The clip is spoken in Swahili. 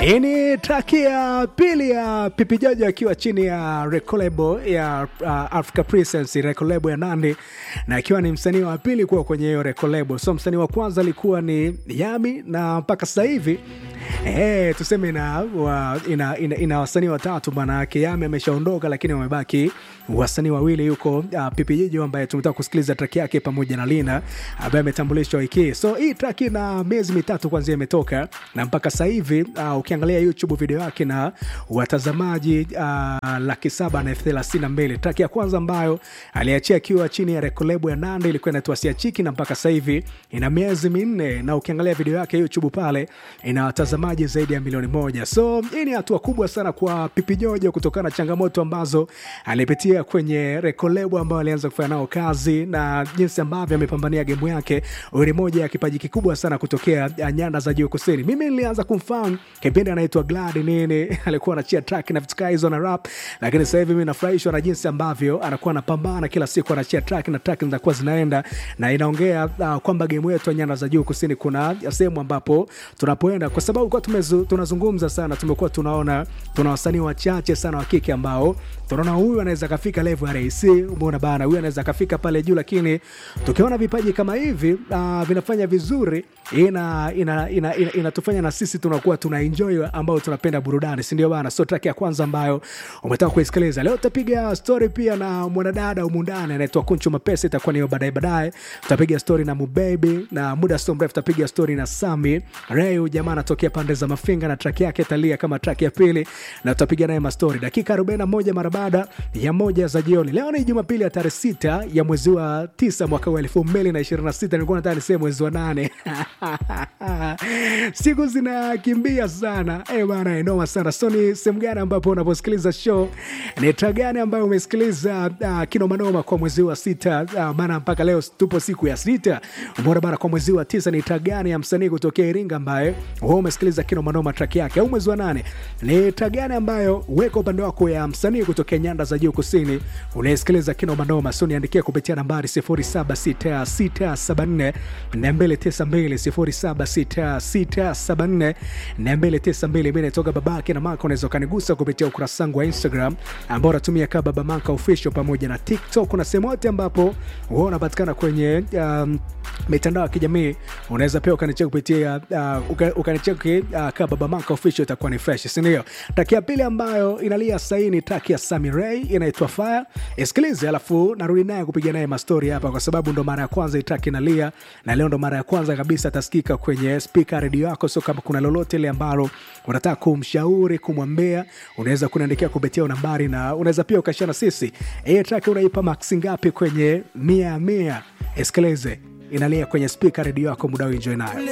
Hii ni traki ya pili ya Pipi Jojo akiwa chini ya rekolebo ya uh, Africa Presence rekolebo ya Nandi, na akiwa ni msanii wa pili kuwa kwenye hiyo rekolebo. So msanii wa kwanza alikuwa ni Yami, na mpaka sasa hivi eh, tuseme ina, wa, ina, ina, ina wasanii watatu. Maanake Yami ameshaondoka, lakini wamebaki wasanii wawili. Yuko uh, Pipi Jojo ambaye tumetaka kusikiliza traki yake pamoja na Lina ambaye ametambulishwa wiki hii. So hii traki na miezi mitatu kwanzia imetoka na mpaka sasa hivi uh, ukiangalia YouTube video yake na watazamaji uh, laki saba na elfu thelathini na mbili. Traki ya kwanza ambayo aliachia akiwa chini ya rekolebo ya Nandi ilikuwa inaitwa Siachiki na mpaka sasa hivi ina miezi minne, na ukiangalia video yake YouTube pale ina watazamaji zaidi ya milioni moja. So hii ni hatua kubwa sana kwa Pipi Jojo kutokana na changamoto ambazo alipitia kwenye rekolebo ambayo alianza kufanya nao kazi na jinsi ambavyo amepambania gemu yake. Huyu ni moja ya kipaji kikubwa sana kutokea nyanda za juu kusini. Mimi nilianza kumfahamu kipindi anaitwa Glad nini, alikuwa anachia track na vitu hizo na rap, lakini sasa hivi mimi nafurahishwa na jinsi ambavyo anakuwa anapambana kila siku, anachia track na track zinakuwa zinaenda na inaongea uh, kwamba game yetu ya nyanda za juu kusini kuna sehemu ambapo tunapoenda, kwa sababu kwa tumezu, tunazungumza sana, tumekuwa tunaona tuna wasanii wachache sana wa kike ambao tunaona huyu anaweza kafika level ya RC, umeona bana, huyu anaweza kafika pale juu, lakini tukiona vipaji kama hivi uh, vinafanya vizuri ina inatufanya ina, ina, ina, ina na sisi tunakuwa tuna enjoy ambao tunapenda burudani, si ndio bana? So track ya kwanza ambayo umetaka kuisikiliza leo, tutapiga story pia na mwanadada humu ndani anaitwa Kunchu Mapesa, itakuwa ni baadaye baadaye. Tutapiga story na Mubaby na muda sio mrefu tutapiga story na Sami Rayu, jamaa anatokea pande za Mafinga na track yake talia kama track ya pili, na tutapiga naye mastori dakika 41 mara baada ya moja za jioni. Leo ni Jumapili ya tarehe sita ya mwezi wa tisa mwaka wa elfu mbili na ishirini na sita. Nilikuwa nataka niseme mwezi wa nane siku zinakimbia sana eh bana, inoma sana. So ni sehemu gani ambapo unaposikiliza show, ni track gani ambayo umesikiliza uh, kinomanoma kwa mwezi wa sita? Uh, maana mpaka leo tupo siku ya sita, umeona bana. Kwa mwezi wa tisa ni track gani ya msanii kutokea Iringa ambaye wewe umesikiliza kinomanoma track yake? Au mwezi wa nane ni track gani ambayo weka upande wako ya msanii kutokea nyanda za juu kusini unayesikiliza kinomanoma? So niandikia kupitia nambari 076674 292 076674 natoka babake na maka. Unaweza ukanigusa kupitia ukurasa wangu wa Instagram ambao unatumia kama baba maka official, pamoja na TikTok na sehemu yote ambapo huwa unapatikana kwenye um, mitandao ya kijamii. Unaweza pia ukanicheki kupitia uh, ukanicheki uh, kama baba maka official, itakuwa ni fresh, si ndio? Taki ya pili ambayo inalia saini, taki ya Sami Ray inaitwa Fire. Isikilize alafu narudi naye kupiga naye mastori hapa, kwa sababu ndo mara ya kwanza itaki inalia na leo ndo mara ya kwanza kabisa atasikika kwenye spika redio yako. So kama kuna lolote ile ambalo unataka kumshauri, kumwambia, unaweza kuniandikia kupitia nambari, na unaweza pia ukashana sisi. Hii track unaipa max ngapi kwenye mia mia? Isikilize inalia kwenye spika redio yako, muda enjoy nayo.